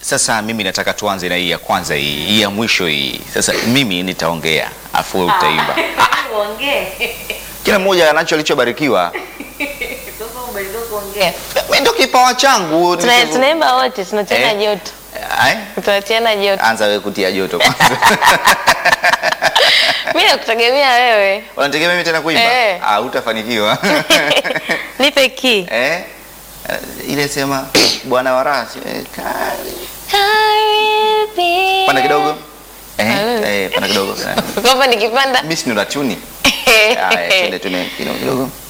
Sasa mimi nataka tuanze na hii ya kwanza hii, hii ya mwisho hii. Sasa mimi nitaongea, afu wewe utaimba. Uongee. Kila mmoja anacho alichobarikiwa. Sasa ubarikiwe kuongea. Mimi ndio kipawa changu. Tuna- Nicho- Tunaimba wote, tunatiana Eh. joto. Ai, Tunatiana joto. Anza wewe kutia joto kwanza. Mimi nakutegemea wewe. Unategemea mimi tena kuimba? Eh. Ah, hutafanikiwa. Nipe key. Eh? Eh, Ile sema bwana warasi. Eh, kari. Karibi. Panda kidogo. Eh, Halo. eh, panda kidogo. Kwamba nikipanda. Mimi si ndo tuni. Haya, twende tune kidogo kidogo.